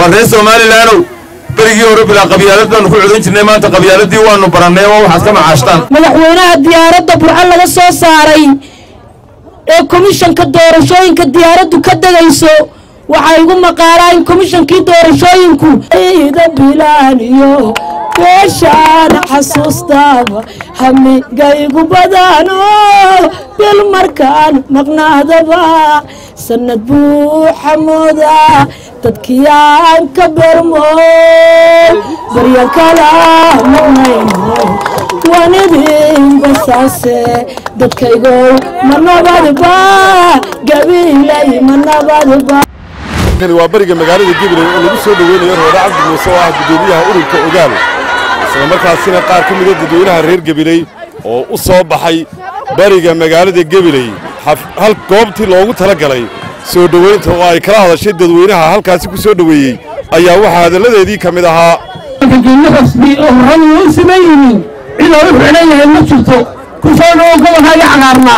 waa reer somalilaanow berigii hore bilaa qabyaalad baanu ku codan jirnay maanta qabyaaladii waanu barannay oo waxaad ka macaashtaan madaxweynaha diyaaradda burco laga soo saaray ee komishanka doorashooyinka diyaaraddu ka degayso waxaa igu maqaalaa in komishankii doorashooyinku ida bilaaniyo beeshaana xasuustaaba hamigaygu badano bil markaan maqnaadaba sanad buu xamoodaa dadkiyaan ka bermo baryan kala maqnayno wanidin basaase dadkaygow ma nabadba gabiilay ma nabadba kani waa bariga magaalada gabiley oo lagu soo dhoweynayo roode cabdi muuse oo ah guddoomiyaha ururka ogaal isla markaasina qaar ka mida dadweynaha reer gabiley oo u soo baxay bariga magaalada gabiley hal goobtii loogu tala galay soo dhoweynta oo ay kala hadashay dadweynaha halkaasi ku soo dhoweeyey ayaa waxaa hadalladeedii ka mid ahaa rasmi oo horadu u siman yihiin cid oo u xidhan yahay ma jirto ku soo dhowo gobolkaagii cagaarnaa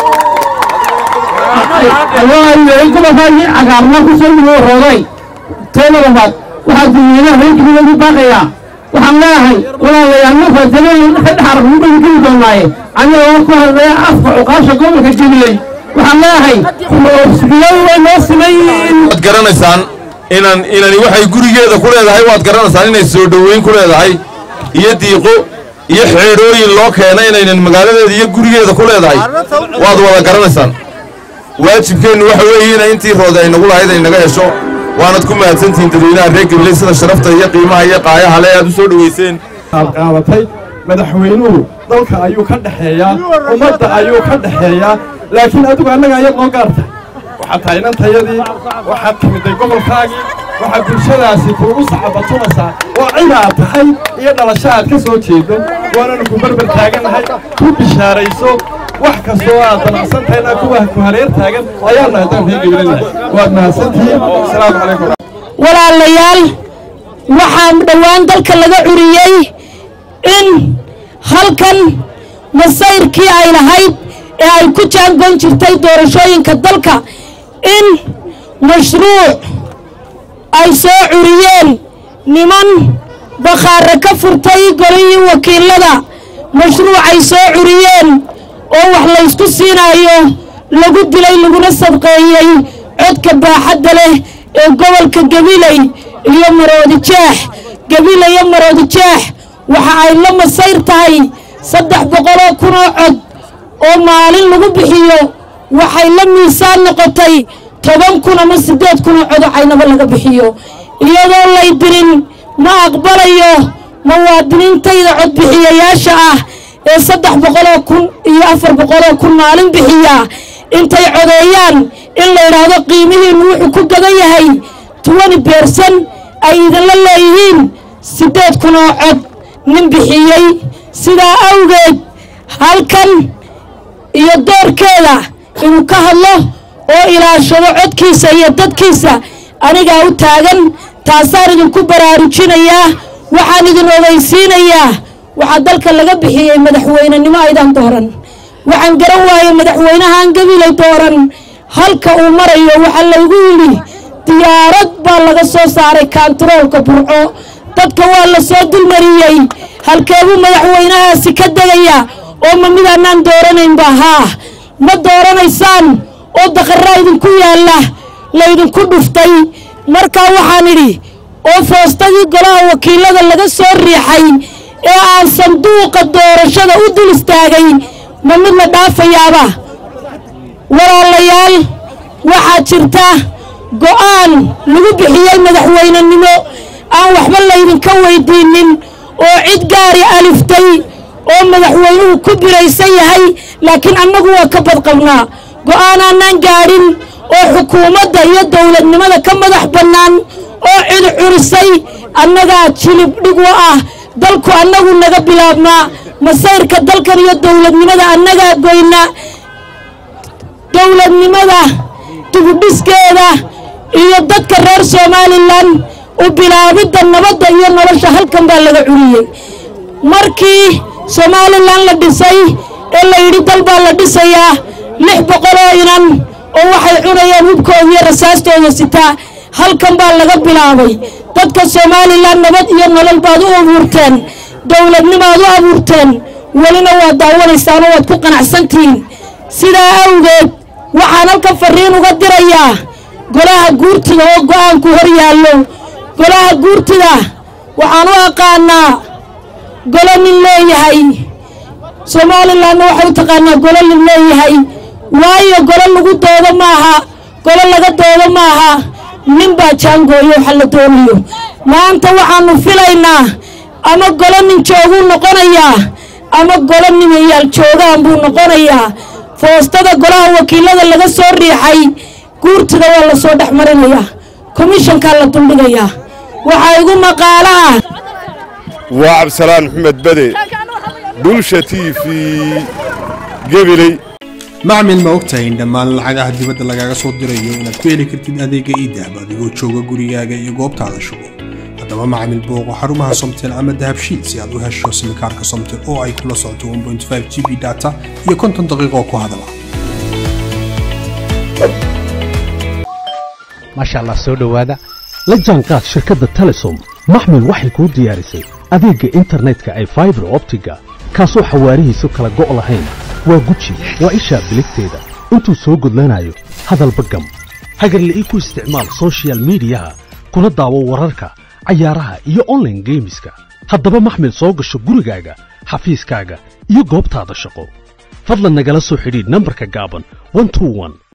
gobolkaagii cagaarnaa ku soo dhowo rooday teeda labaad waxaa dadweynaha reerkiisa ugu baaqayaa waxaan leeyahay walaalayaal markaa daleen ka dhexar ugu geli doonaaye aniga oo ku hadlaya afka cuqaasha gobolka gabiley waxaan leeyahay xusbiyadu way noo siman yihiin waad garanaysaan inan inani waxay gurigeeda ku leedahay waad garanaysaan inay soo dhoweyn ku leedahay iyo diiqo iyo xeedhooyin loo keena inaynan magaaladeeda iyo gurigeeda ku leedahay waad wada garanaysaan waajibkeennu waxa weeye ina intii roode ay nagu lahayd ay naga hesho waanad ku mahadsantihiin dadweynaha reer gabiley sida sharafta iyo qiimaha iyo qaayaha le aad u soo dhoweyseen aad qaadatay madaxweynuhu dalka ayuu ka dhexeeyaa ummadda ayuu ka dhexeeyaa laakiin adigu annaga ayaad noo gaartay waxaad tahay inantayadii waxaad timiday gobolkaagii waxaad bulshadaasi kuugu sacabatunaysaa oo cidaad tahay iyo dhalasho aad ka soo jeedo waananu ku barbar taagannahay ku bishaarayso wax kastoo aad damacsan tahayna kuwa ku hareer taagan ayaanu haddaan reer gabilanahay waad mahadsantihiin asalaamu calaykum walaalayaal waxaa dhowaan dalka laga curiyey in halkan masayrkii ay lahayd ee ay ku jaangoon jirtay doorashooyinka dalka in mashruuc ay soo curiyeen niman bakhaare ka furtay golihii wakiilada mashruucay soo curiyeen oo wax laysku siinaayo lagu dilay laguna sadqeeyey codka baaxadda leh ee gobolka gabiley iyo maroodi jeex gabiley iyo maroodi jeex waxa ay la masayr tahay saddex boqoloo kunoo cod oo maalin lagu bixiyo waxay la miisaan noqotay toban kun ama siddeed kunoo cod oo caynabo laga bixiyo iyadoo lay dirin ma aqbalayo muwaadiniintayda codbixiyayaasha ah ee saddex boqoloo kun iyo afar boqoloo kun maalin bixiya intay codeeyaan in la yidhaahdo qiimihiinnu wuxuu ku gadan yahay tuwani beersan ay idinla leeyihiin siddeed kun oo cod nin bixiyey sidaa awgeed halkan iyo doorkeeda inuu ka hadlo oo ilaashado codkiisa iyo dadkiisa anigaa u taagan taasaan idinku baraarujinayaa waxaan idin ogeysiinayaa waxaa dalka laga bixiyey madaxweynenimo aydan dooran waxaan garan waayey madaxweynahaan gabilay dooran halka uu marayo waxaa laygu yidhi diyaarad baa laga soo saaray kaantaroolka burco dadka waa la soo dulmariyey halkeebuu madaxweynahaasi ka degaya oo ma midaanaan dooranaynba haa ma dooranaysaan oo daqarraa idinku yaalla laydinku dhuftay markaa waxaan idhi oo foostadii golaha wakiilada laga soo riixay ee aan sanduuqa doorashada u dul istaagay ma mid la dhaafayaaba walaalayaal waxaa jirta go'aan lagu bixiyey madaxweynenimo aan waxba laydinka weydiinin oo cid gaari aliftay oo madaxweynuhu ku biraysan yahay laakiin annagu waa ka badqabnaa go'aanaanaan gaadhin oo xukuumadda iyo dowladnimada ka madax bannaan oo cid curisay annagaa jilib dhig u ah dalku annagu naga bilaabnaa masayrka dalkan iyo dowladnimada annagaa goyna dowladnimada dibudhiskeeda iyo dadka reer somalilan u bilaabidda nabadda iyo nolosha halkan baa laga curiyey markii somalilan la dhisay ee la yidhi dal baa la dhisayaa lix boqoloo inan oo waxay cunayaan hubkooda iyo rasaastooda sitaa halkan baa laga bilaabay dadka somalilan nabad iyo nolol baad u abuurteen dowladnimaad u abuurteen welina waad daawanaysaan oo waad ku qanacsantihiin sidaa awgeed waxaan halkan fariin uga dirayaa golaha guurtida oo go'aanku hor yaallo golaha guurtida waxaan u aqaanaa golo nin leeyahay somalilanna waxay u taqaanaa golo nin leeyahay waayo golo lagu doodo maaha golo laga doodo maaha nin baa jaangooyo waxa la doonayo maanta waxaannu filaynaa ama golo nin jooguu noqonayaa ama golo nimayaal joogaan buu noqonayaa foostada golaha wakiilada laga soo riixay guurtida waa la soo dhex marinayaa komishankaa la duldhigayaa waxaa igu maqaalo ah waa cabdisalaan maxamed bade bulsha t v gebiley macmil ma ogtahay in dhammaan lacagaha dibadda lagaaga soo dirayo inaad ku heli kartid adeega iidahab adigoo jooga gurigaaga iyo goobtaada shugo haddaba macmil booqo xarumaha somtel ama dahabshiid si aad u hesho simikaarka somtel oo ay kula socoto 1.5 g b data iyo konton daqiiqo ku hadala maasha allah soo dhowaada la jaanqaad shirkadda telesom maxmil waxay kuu diyaarisay adeegga internetka ay faibar optiga kaasoo xawaarihiisu kala go' lahayn waa guji waa ishaa biligteeda intuu soo gudlanayo hadalba gam hagarle ii ku isticmaal sochial midiyaha kuna daawo wararka cayaaraha iyo onlaine geemiska haddaba maxmil soo gasho gurigaaga xafiiskaaga iyo goobtaada shaqo fadlan nagala soo xidhiidh nambarka gaaban